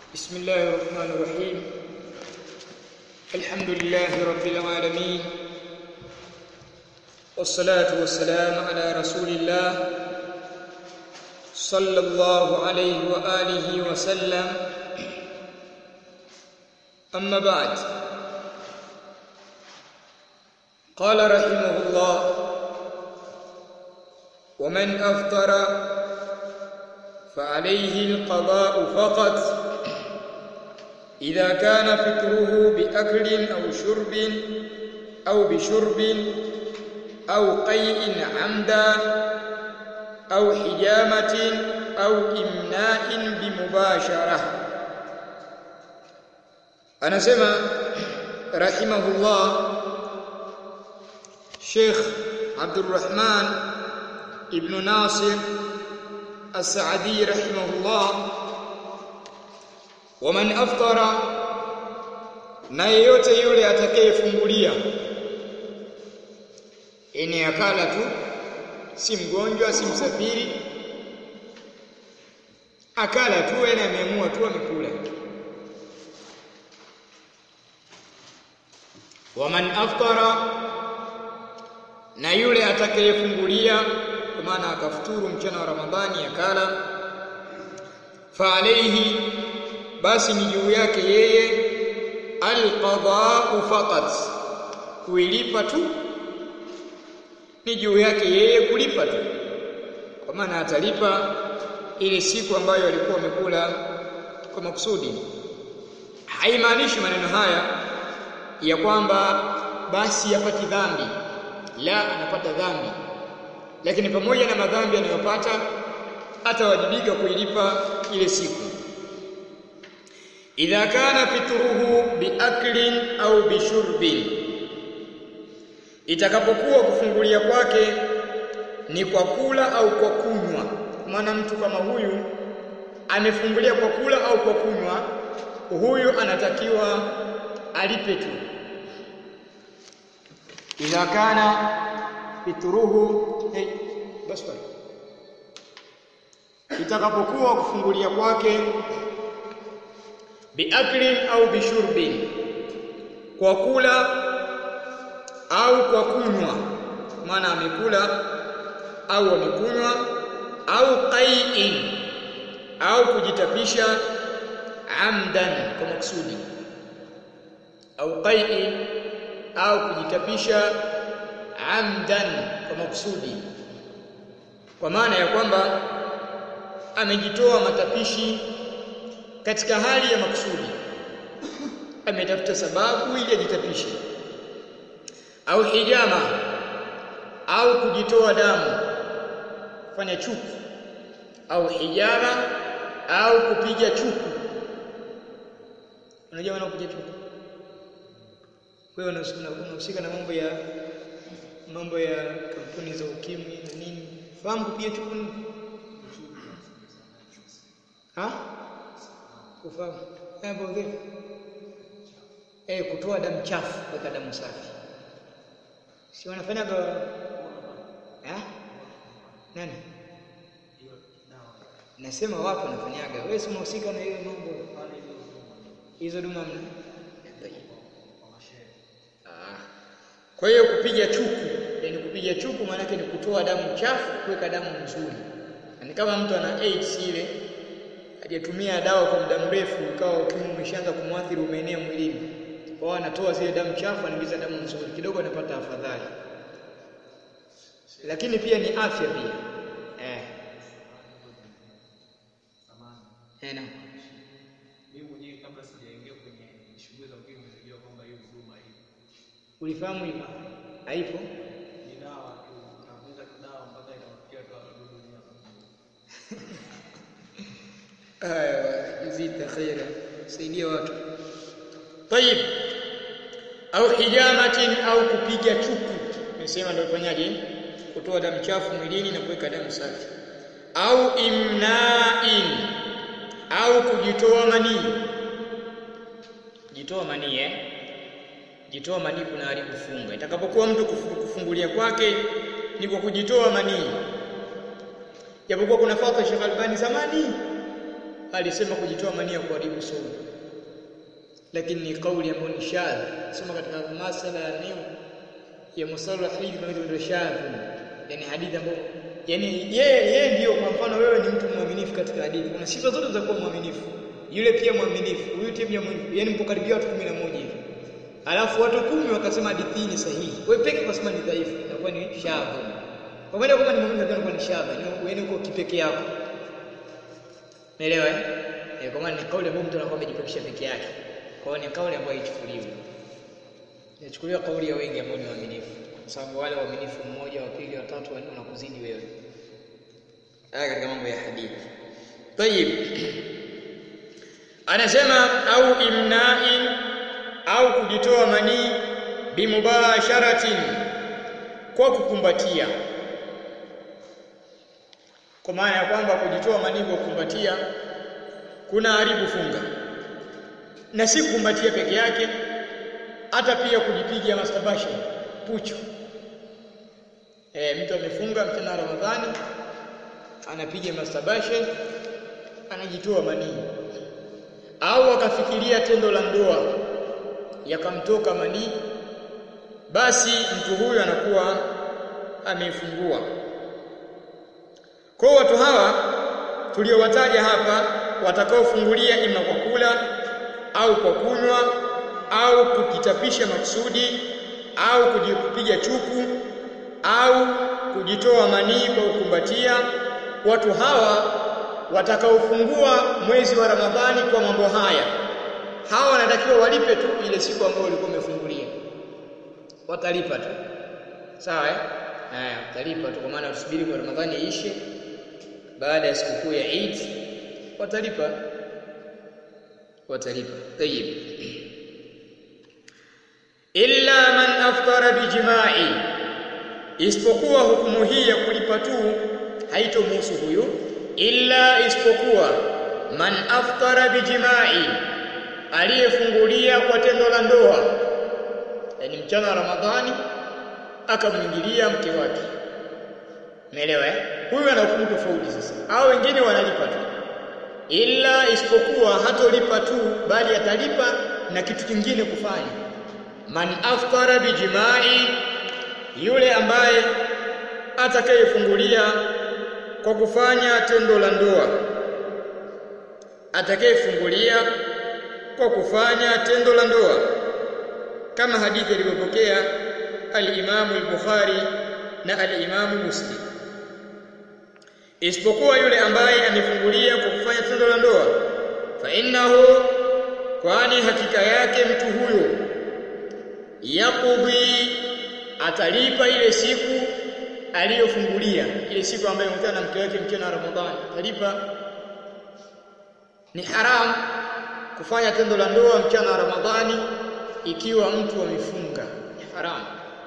بسم الله الرحمن الرحيم الحمد لله رب العالمين والصلاة والسلام على رسول الله صلى الله عليه وآله وسلم أما بعد قال رحمه الله ومن أفطر فعليه القضاء فقط إذا كان فطره بأكل أو شرب أو بشرب أو قيء عمدا أو حجامة أو إمناء بمباشرة أنا سمع رحمه الله شيخ عبد الرحمن ابن ناصر السعدي رحمه الله waman aftara na yeyote yule atakayefungulia ene akala tu si mgonjwa si msafiri akala tu ene ameamua tu amekula waman aftara na yule atakayefungulia kwa maana akafuturu mchana wa Ramadhani akala fa alayhi basi ni juu yake yeye alqada'u faqat kuilipa tu ni juu yake yeye kulipa tu kwa maana atalipa ile siku ambayo alikuwa amekula kwa makusudi haimaanishi maneno haya ya kwamba basi yapati dhambi la anapata dhambi lakini pamoja na madhambi anayopata atawajibika kuilipa ile siku idha kana fitruhu biaklin au bishurbin itakapokuwa kufungulia kwake ni kwa kula au kwa kunywa maana mtu kama huyu amefungulia kwa kula au kwa kunywa huyu anatakiwa alipe tu idha kana fitruhu hey, basi itakapokuwa kufungulia kwake biaklin au bishurbin kwa kula au kwa kunywa maana amekula au amekunywa au qai'in au kujitapisha amdan kwa maksudi au qai'in au kujitapisha amdan kwa maksudi kwa maana ya kwamba amejitoa matapishi katika hali ya makusudi ametafuta sababu ili ajitapishe au hijama au kujitoa damu fanya chuku au hijama au kupiga chuku unajua maana kupiga chuku wewe unahusika na mambo ya mambo ya kampuni za ukimwi na nini fahamu kupiga chuku nini ha kufahamu mambo vipi eh kutoa damu chafu kuweka damu safi si wanafanya kwa eh nani nasema wapo wanafanyaga wewe si unahusika na hiyo mambo hizo duma mna kwa hiyo kupiga chuku yani kupiga chuku maana yake ni kutoa damu chafu kuweka damu nzuri ni kama mtu ana AIDS ile hajatumia dawa kwa muda mrefu ukawa ukimwi umeshaanza kumwathiri umeenea mwilini kwao anatoa zile damu chafu anaingiza damu nzuri kidogo anapata afadhali lakini pia ni afya pia eh eh na mimi mwenyewe kabla sijaingia kwenye shughuli za ukimwi nilijua kwamba hiyo huduma ipo. ulifahamu hivyo haipo Ni dawa tu, unakuza dawa mpaka inawafikia tu wadudu wenyewe. aya jazita khaira saidia watu tayib au hijamatin au kupiga chuku nimesema ndio ufanyaje kutoa damu chafu mwilini na kuweka damu safi au imna'in au kujitoa manii jitoa manii eh jitoa manii kuna haribu funga itakapokuwa mtu kufungulia kwake ni kwa kujitoa manii japokuwa kuna fatwa Sheikh Albani zamani alisema kujitoa mania kuharibu saumu lakini ni kauli ambayo ni shadh soma katika masala ya neo ya musalah hii kama ndio shadh yani hadithi ambayo yani yeye yeye ndio kwa mfano wewe ni mtu mwaminifu katika hadithi kuna sifa zote za kuwa mwaminifu yule pia mwaminifu huyu pia mwaminifu yani mpo karibia watu 11 hivi alafu watu kumi wakasema hadithi ni sahihi wewe peke kwa sababu ni dhaifu inakuwa ni shadh kwa maana kama ni mwaminifu inakuwa ni shadh yani uko kipeke yako Umeelewa eh? Eh, kwa maana ni kauli ambayo mtu anakuwa amejipekesha peke yake. Kwa hiyo ni kauli ambayo haichukuliwi. Inachukuliwa kauli ya wengi ambao ni waaminifu. Kwa sababu wale waaminifu mmoja, wa pili, wa tatu, wa nne wanakuzidi wewe. Haya katika mambo ya hadithi. Tayib. Anasema au imna'in au kujitoa manii bimubasharatin kwa kukumbatia kwa maana ya kwamba kujitoa manii kwa kukumbatia kuna haribu funga na si kukumbatia peke yake hata pia kujipiga masturbation pucho e, mtu amefunga mchana Ramadhani anapiga masturbation anajitoa manii au akafikiria tendo la ndoa yakamtoka manii basi mtu huyu anakuwa amefungua kwa watu hawa tuliowataja hapa watakaofungulia ima kwa kula au kwa kunywa au kukitapisha makusudi au kujipiga chuku au kujitoa manii kwa kukumbatia watu hawa watakaofungua mwezi wa Ramadhani kwa mambo haya hawa wanatakiwa walipe tu ile siku ambayo walikuwa wamefungulia watalipa tu sawa eh haya watalipa tu kwa maana tusubiri kwa Ramadhani iishe baada ya sikukuu ya Eid watalipa watalipa tayib illa man aftara bijima'i isipokuwa hukumu hii ya kulipa tu haitomhusu huyu illa isipokuwa man aftara bijima'i aliyefungulia kwa tendo la ndoa yani mchana wa Ramadhani akamwingilia mke wake Umeelewa eh? Huyu ana hukumu tofauti sasa. Hao wengine wanalipa tu. Ila isipokuwa hatolipa tu bali atalipa na kitu kingine kufanya. Man aftara bijimai yule ambaye atakayefungulia kwa kufanya tendo la ndoa. Atakayefungulia kwa kufanya tendo la ndoa. Kama hadithi iliyopokea al-Imam al-Bukhari na al-Imam Muslim isipokuwa yule ambaye amefungulia kwa kufanya tendo la ndoa fa innahu kwani hakika yake mtu huyo yaqdi atalipa ile siku aliyofungulia ile siku ambayo mkutana na mke wake mchana wa Ramadhani atalipa ni haram kufanya tendo la ndoa mchana wa Ramadhani ikiwa mtu amefunga ni haram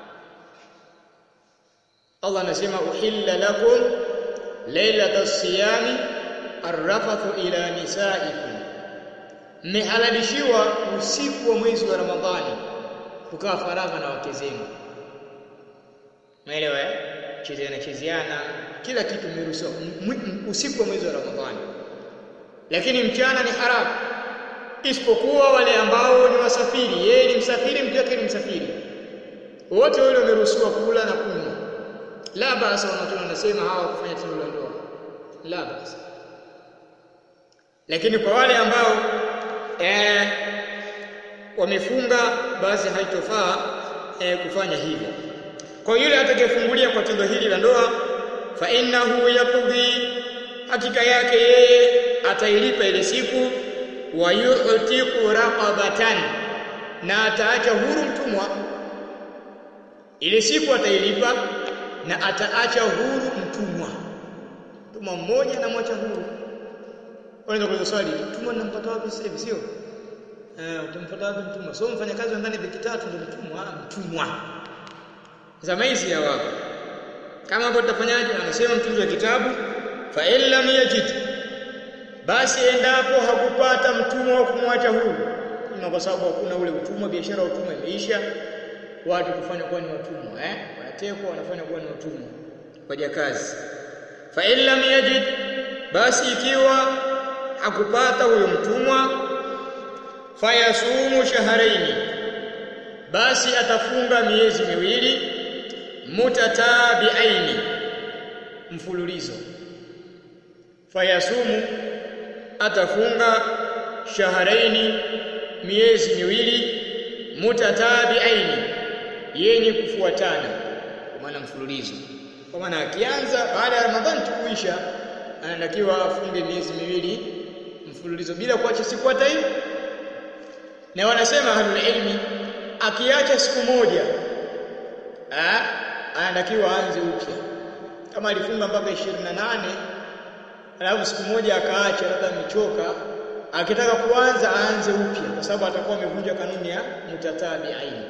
Allah anasema uhilla lakum lailata siyami arrafathu ila nisaikum mmehalalishiwa usiku wa mwezi wa Ramadhani kukaa faragha na wake zenu Umeelewa eh? Chezeana chezeana kila kitu mmeruhusiwa usiku wa mwezi wa Ramadhani. Lakini mchana ni haramu. Isipokuwa wale ambao ni wasafiri, yeye ni msafiri, mke wake ni msafiri. Wote wale wameruhusiwa kula na kunywa. La basa wanatuna wanasema hawa kufanya tendo la ndoa. La basa. Lakini kwa wale ambao eh, wamefunga basi haitofaa eh, kufanya hivyo. Kwa yule atakayefungulia kwa tendo hili la ndoa fa innahu yaqdi hakika yake yeye atailipa ile siku wa yu'tiqu raqabatan na ataacha huru mtumwa ile siku atailipa na ataacha huru mtumwa mtumwa mmoja na mwacha huru unaweza kuuliza swali mtumwa nampata wapi sasa hivi sio eh utampata wapi mtumwa sio mfanyakazi wa ndani wiki tatu ndio mtumwa mtumwa zama hizi hawapo kama hapo tutafanyaje anasema mtunzi wa kitabu fa in lam yajid basi endapo hakupata mtumwa wa kumwacha huru na kwa sababu hakuna ule utumwa biashara ya utumwa imeisha watu kufanya kuwa ni watumwa eh wanatekwa wanafanya kuwa ni watumwa wajakazi fa in lam yajid basi ikiwa akupata huyo mtumwa fayasumu shahraini basi atafunga miezi miwili mutatabiaini mfululizo fayasumu atafunga shahraini miezi miwili mutatabiaini yenye kufuatana kwa maana mfululizo kwa maana akianza baada ya Ramadhani tukuisha anatakiwa afunge miezi miwili mfululizo bila kuacha siku hata hiyo na wanasema ahlul ilmi akiacha siku moja ah anatakiwa aanze upya kama alifunga mpaka 28 alafu siku moja akaacha labda amechoka akitaka kuanza aanze upya kwa sababu atakuwa amevunja kanuni ya mutatabi aini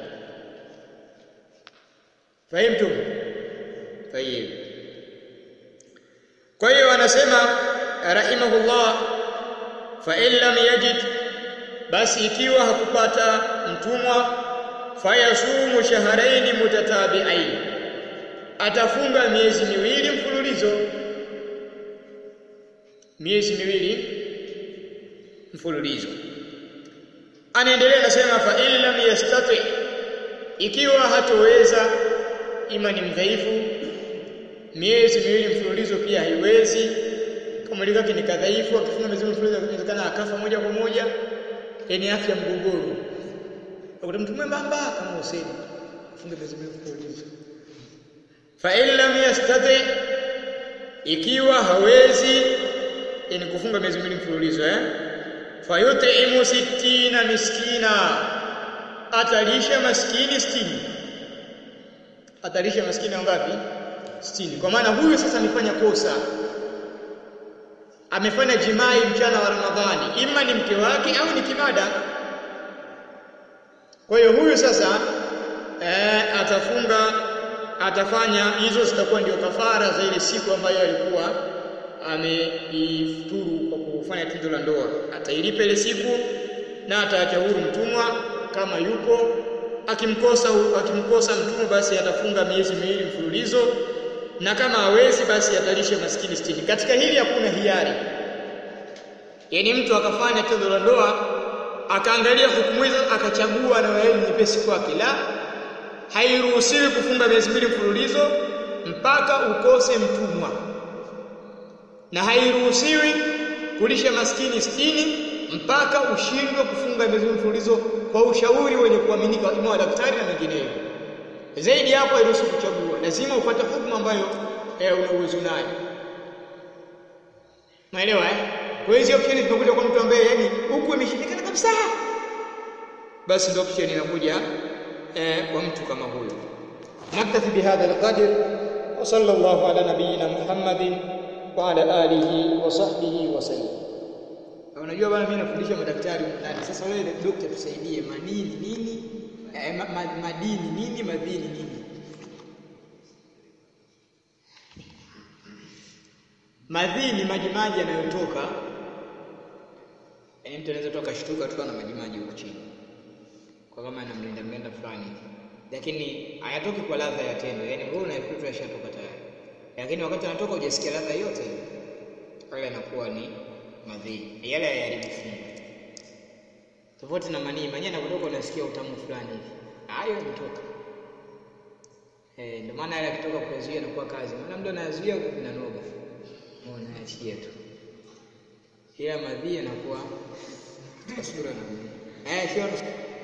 fahimtum tayib kwa hiyo anasema rahimahullah fa in lam yajid basi ikiwa hakupata mtumwa fayasumu shahrayn mutatabi'ain atafunga miezi miwili mfululizo miezi miwili mfululizo anaendelea anasema fa in lam yastati ikiwa hatoweza ima ni mdhaifu miezi miwili mfululizo pia haiwezi kama likake ni kadhaifu akifunga miezi miwili mfululizo inawezekana akafa moja kwa moja yani afya mgogoro ukuta mtu mwembamba kama Hussein funge miezi miwili mfululizo fa in lam yastati ikiwa hawezi yani kufunga miezi miwili mfululizo eh fayut'imu sittina miskina atalisha maskini sitini atalisha maskini wangapi sitini kwa maana huyu sasa amefanya kosa amefanya jimai mchana wa Ramadhani ima ni mke wake au ni kimada kwa hiyo huyu sasa eh, atafunga atafanya hizo zitakuwa ndio kafara za ile siku ambayo alikuwa ameifuturu kwa kufanya tendo la ndoa atailipa ile siku na ataacha huru mtumwa kama yupo akimkosa akimkosa mtumwa basi atafunga miezi miwili mfululizo na kama hawezi basi atalisha maskini sitini katika hili hakuna hiari yaani mtu akafanya tendo la ndoa akaangalia hukumu hizo akachagua na wewe nyepesi kwake la hairuhusiwi kufunga miezi miwili mfululizo mpaka ukose mtumwa na hairuhusiwi kulisha maskini sitini mpaka ushindwe kufunga miezi miwili mfululizo kwa ushauri wenye kuaminika ima wa daktari na mengineyo zaidi hapo hairuhusu kuchagua lazima upate hukumu ambayo eh, una uwezo nayo Unaelewa eh? Kwa hiyo option zinakuja kwa mtu ambaye yani huku imeshindikana kabisa. Basi ndio option inakuja eh, kwa mtu kama huyo. Naktafi bihadha alqadr wa sallallahu ala nabiyyina Muhammadin wa ala alihi wa sahbihi wa sallam. Unajua bwana mimi nafundisha madaktari ndani. Sasa wewe daktari tusaidie manini nini? Eh, ma, ma, madini nini madhini nini? Madhini maji maji yanayotoka yaani mtu anaweza toka akashtuka tu na maji maji huko chini. Kwa kama anamlinda mlinda fulani. Lakini hayatoki kwa ladha ya tendo. Yaani wewe unaikuta yashatoka tayari. Lakini wakati anatoka hujasikia ladha yote. Yale yanakuwa ni madhini. Yale hayaribifu. Tofauti na manii, manii anapotoka unasikia utamu fulani hivi. Hayo yanatoka. Eh, ndio maana yale akitoka kuyazuia inakuwa kazi. Maana mtu anayazuia vinanoga. Mbona achie tu. Ila madhi yanakuwa katika sura na eh sio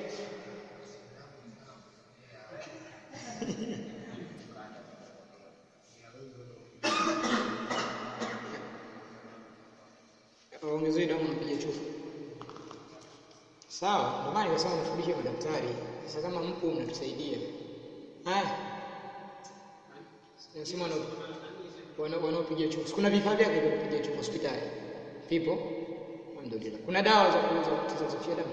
ongezeni damu napiga chufu. Sawa, ndio maana nikasema nifundishe madaktari. Sasa kama mpo mnatusaidia. Haya. Nasema wana wanaopiga chufu. Kuna vifaa vyake vya kupiga chufu hospitali. Vipo? Alhamdulillah. Kuna dawa za kuweza kusafisha damu.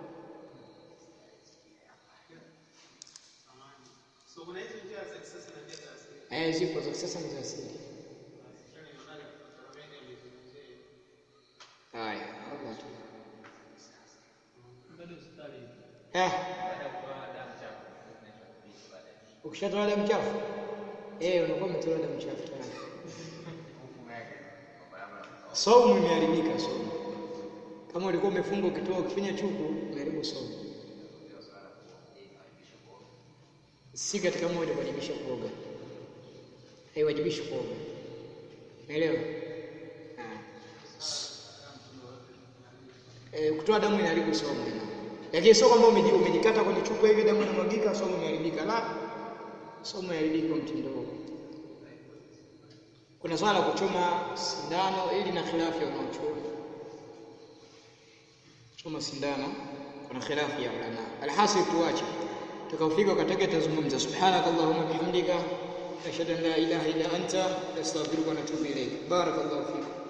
So kuna hizo njia za kisasa na njia za asili. Eh, zipo za kisasa na za asili. Haya, hapo tu. Bado hospitali Eh, baada ya kutoa damu chafu zinaitwa kuishi baadaye. ukishatoa damu chafu eh, unakuwa umetoa damu chafu tayari. Hukumu yake kwamba labda Saumu imeharibika saumu. Kama ulikuwa umefunga ukitoa ukifanya chuku, umeharibu somo. Si katika moja kuwajibisha kuoga, haiwajibishi kuoga. Umeelewa? E, kutoa damu inaharibu somo ina. Lakini sio kwamba umeji- umejikata kwenye chupa hivi damu inamwagika somo imeharibika. La, somo imeharibika kwa mtindo huo. Kuna swala la kuchoma sindano ili na khilafu ya wanachuoni. Choma sindano kuna khilafu ya ulama. Alhasil tuache. Tukafika wakati tazungumza subhanakallahumma bihamdika ashhadu an la ilaha illa anta astaghfiruka wa atubu ilayk. Barakallahu fikum.